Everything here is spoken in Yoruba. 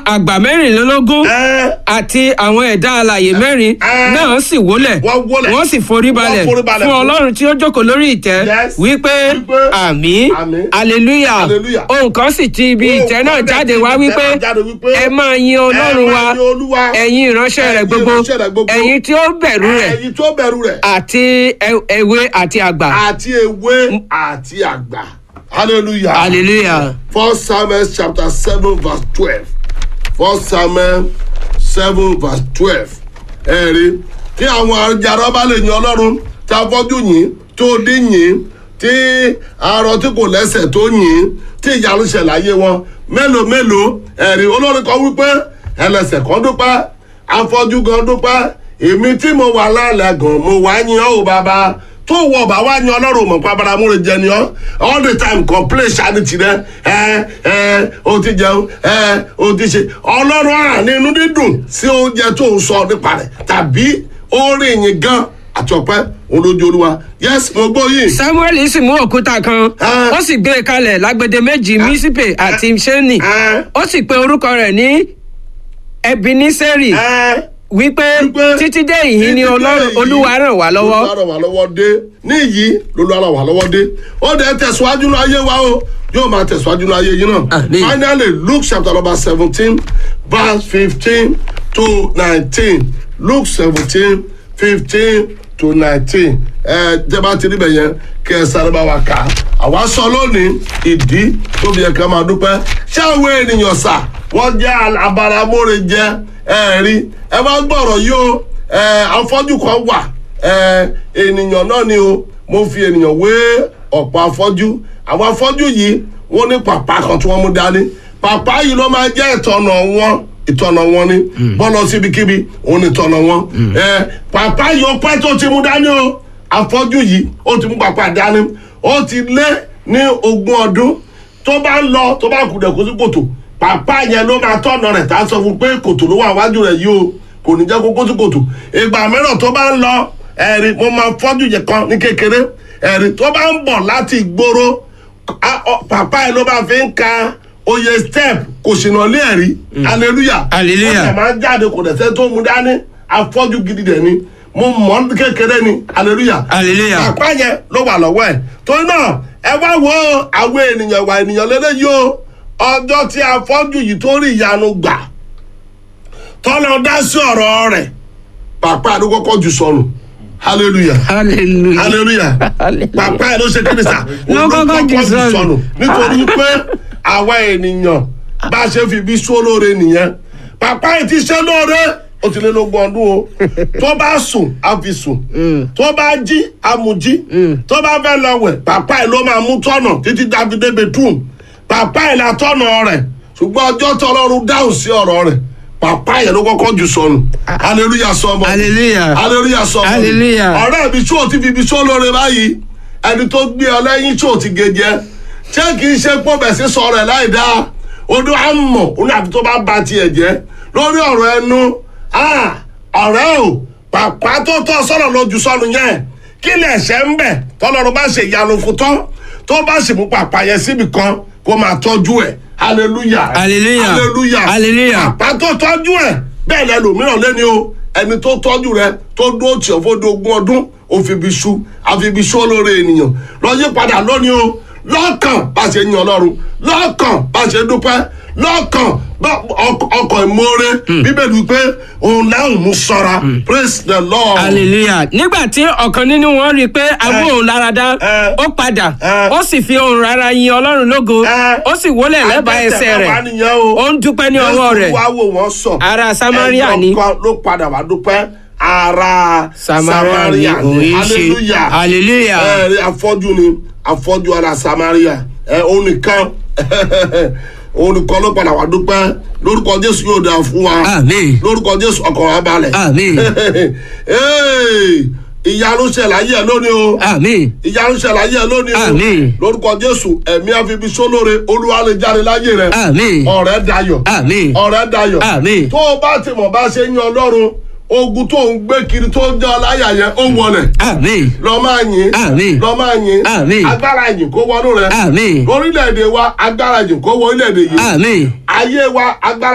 àgbà mẹ́rìnlélógún ẹ àti àwọn ẹ̀dá alàyè mẹ́rin Eh. náà sì wólẹ̀ Wọ́n wólẹ̀. wọ́n sì forí balẹ̀ Wọ́n forí balẹ̀ fún fún- ọlọ́run tí ó jókòó lórí ìtẹ́ Yes. wípé Wípé, àmì àmín. aleluya Hallelujah. ohun kan sì ti ibi Ohùn ìtẹ́ náà kan dẹ̀ jáde ti wá ibi wípé ìtẹ́ náà jáde wípé, ẹ máa yin ọlọ́run ẹ wa máa yin Olúwa, ẹ̀yin ìránṣẹ́ rẹ̀ ẹ̀yin gbogbo ìránṣẹ́ rẹ̀ gbogbo, ẹ̀yin tí ó bẹ̀rù rẹ̀ ẹ̀yin tó bẹ̀rù rẹ̀ àti ẹ- èwe àti àgbà àti ewé àti àgbà hallelujah hallelujah first samuel chapter seven verse twelve first samuel seven verse twelve ẹ̀rí kí àwọn arìnrìn bá lè yin ọlọ́run tí afọ́jú yìn tó dín yìn tí arọ tí kò lẹ́sẹ̀ tó yìn tí ìyanu ṣẹlẹ̀ ayé wọn mélòó mélòó ẹ̀rí olórin kan wípé ẹlẹ́sẹ̀ kan dúpẹ́ afọ́jú gan dúpẹ́ èmi tí mo wà lálẹ́ gan mo wá yin ọ́ ò bàbá tó wọ ọba wa yan ọlọ́run mọ̀ pàbàrà múre jẹ ni ọ́ all the time complain ṣáàdì tirẹ̀ ẹ ẹ o ti jẹun ẹ o ti ṣe ọlọ́run àrà ní inú dídùn sí oúnjẹ tó ń sọ nípa rẹ̀ tàbí orin yìí gan àti ọpẹ́ olójú olúwa yes mo gbọ́ yìí. samuel sì mú òkúta kan Ah. ó sì gbé e kalẹ̀ lágbede méjì mísípè àti ṣéènì Ah. ó sì pe orúkọ rẹ̀ ní ebeneseri ẹ wípé wípé títí dé ìhín ni títí dé Ọlọ́run- èyí olúwa ràn wá lọ́wọ́ olúwa ràn wá lọ́wọ́ dé níyì lolúwa ràn wá lọ́wọ́ dé ó dẹ̀ tẹ̀síwájú ní ayé wa o yóò máa tẹ̀síwájú ní ayé yìí náà Àmín. finally luke chapter number seventeen verse fifteen to nineteen luke seventeen fifteen to nineteen ẹ jẹba ti níbẹ̀ yẹn kí ẹ sáré bá wa kà á àwa sọ lónìí ìdí tó fi yẹ ká máa dúpẹ́ ṣé àwọn ènìyàn sà wọ́n jẹ́ abaramóre jẹ́ ẹ rí ẹ bá gbọ́rọ̀ yìí o ẹ afọ́jú kan wà ẹ ènìyàn náà ni o mo fi ènìyàn wé ọ̀pọ̀ afọ́jú àwọn afọ́jú yìí wọ́n ní pàpà kan tí wọ́n mú dání pàpà yìí ló máa jẹ́ ìtọ̀nà wọn ìtọ̀nà wọn ni bọ́lọ̀ síbikíbi òun ni ìtọ̀nà wọn ẹ pàpà yìí ó pẹ́ tó ti mú dání o afọ́jú yìí ó ti mú pàpà dání ó ti lé ní ogún ọdún tó bá ń lọ tó bá kùdẹ̀ kó sí kòtò pàpà yẹn ló máa tọ̀nà rẹ̀ tá a sọ fún pé kòtò ló wà wájú rẹ̀ yìí o kò ní jẹ́ kókó sí kòtò ìgbà mìíràn tó bá ń lọ ẹ̀rí mo máa fọ́jú yẹn kan ní kékeré ẹ̀rí tó bá ń bọ̀ láti ìgboro a- ọ- pàpà yẹn ló máa fi ń ka oyè step kò ṣìnà lé ẹ̀rí hallelujah Hallelujah. ó dẹ̀ máa ń jáde kò dẹ̀ sẹ́ tó mú dání afọ́jú gidi dẹ̀ ni mo mọ̀ ọ́n kékeré ni hallelujah Hallelujah. pàpà yẹn ló wà lọ́wọ́ ẹ̀ torí náà ẹ wá wo àwọn ènìyàn wà ènìyàn lélẹ́yìí o ọjọ́ tí afọ́jú yìí tó rí ìyanu gbà tọ́lọ́ dá sí ọ̀rọ̀ rẹ̀ pàpà ló kọ́kọ́ jù sọnù hallelujah hallelujah hallelujah pàpà ẹ̀ ló ṣe kí ni sà Ló Ó kọ́kọ́ jù sọnù. nítorí pé àwa ènìyàn bá a ṣe fi ibi só lóore nìyẹn pàpà ẹ̀ ti ṣe lóore ó ti lé lógún ọdún o tó bá sùn á fi sùn tó bá jí á mú jí tó bá fẹ́ lọ wẹ̀ pàpà ẹ̀ ló máa mú tọ́nà títí dávidé bedroom pàpà ẹ̀ la tọ́nà rẹ̀ ṣùgbọ́n ọjọ́ tọ́lọ́run dáhùn sí ọ̀rọ̀ rẹ̀ pàpà ẹ̀ ló kọ́kọ́ jù sọnù hallelujah sọmọ hallelujah hallelujah sọmọ Hallelujah. ọ̀rẹ́ mi tí o ti fi ibi só lóore báyìí ẹni tó gbé ọ lẹ́yìn tí o ti gé jẹ ṣé kì í ṣe pọ̀ bẹ̀ sí sọ̀rọ̀ ẹ̀ láì dáa odò àmọ̀ òun àti tó bá ba tiẹ̀ jẹ́ lórí ọ̀rọ̀ ẹnu ah, ọ̀rẹ́ o pàpà tó tọ́ sọ̀rọ̀ lójú sọnù yẹn kí lè ṣe ń bẹ̀ tọ́lọ́run bá ṣe ìyanu fún tán tó bá sì mú pàpà yẹn síbì kan kó máa tọ́jú ẹ̀ hallelujah Hallelujah. hallelujah Hallelujah. pàpà tó tọ́jú ẹ̀ bẹ́ẹ̀ lẹ́lòmíràn lẹ́ni o ẹni tó tọ́jú rẹ tó dúró tì ọ́ fódó ogún ọdún ó fi ibi ṣu àfi ibi ṣu olóore ènìyàn lọ yí padà lónìí o lọ́kàn bá ṣe yan ọlọ́run lọ́kàn bá ṣe dúpẹ́ lọ́kàn bá ọk- ọkọ̀ ìmoore bíbélì wípé òun láwùn mú sọ́ra praise the lord. hallelujah nígbà tí ọ̀kan nínú wọn rí i pé agbó òun lára dá Eh. ó padà Eh. ó sì fi ohùn rárá yin ọlọ́run lógo Eh. ó sì wólẹ̀ lẹ́bàá ẹsẹ̀ Àgbẹ̀tẹ̀ bá rẹ̀ nìyẹn o. ó ń dúpẹ́ ní ọwọ́ rẹ̀ Jésù wá wò wọ́n sọ. Ará Samaria Ẹyọ ni. kan ló padà wá dúpẹ́ ara Samaria ni òun yìí ṣe. hallelujah Hallelujah. ẹ rí afọ́jú ni afọ́jú ara Samaria ẹ òun nìkan òun nìkan ló padà wá dúpẹ́ lórúkọ Jésù yóò dáa fún wa Àmín. lórúkọ Jésù ọkàn wa balẹ̀ Àmín. Hey, ìyanu ṣẹlẹ̀ ayé ẹ lónìí o àmín ìyanu ṣẹlẹ̀ ayé ẹ lónìí o Àmín. lórúkọ Jésù ẹ̀mí àfibí sólóore Olúwa lè jáde láyé rẹ àmín ọ̀rẹ́ dayọ̀ Àmín. ọ̀rẹ́ dayọ̀ Àmín. tó o bá ti mọ̀ bá ṣe yan ọlọ́run ogun tó ń gbé kiri tó ń jẹ́ ọláyà yẹn ó wọlẹ̀ àmín lọ máa yìn Àmín. lọ máa yìn Àmín. agbára yìn kó wọnú rẹ Àmín. orílẹ̀-èdè wa agbára yìn kó wọ orílẹ̀-èdè yìí àmín ayé wa agbára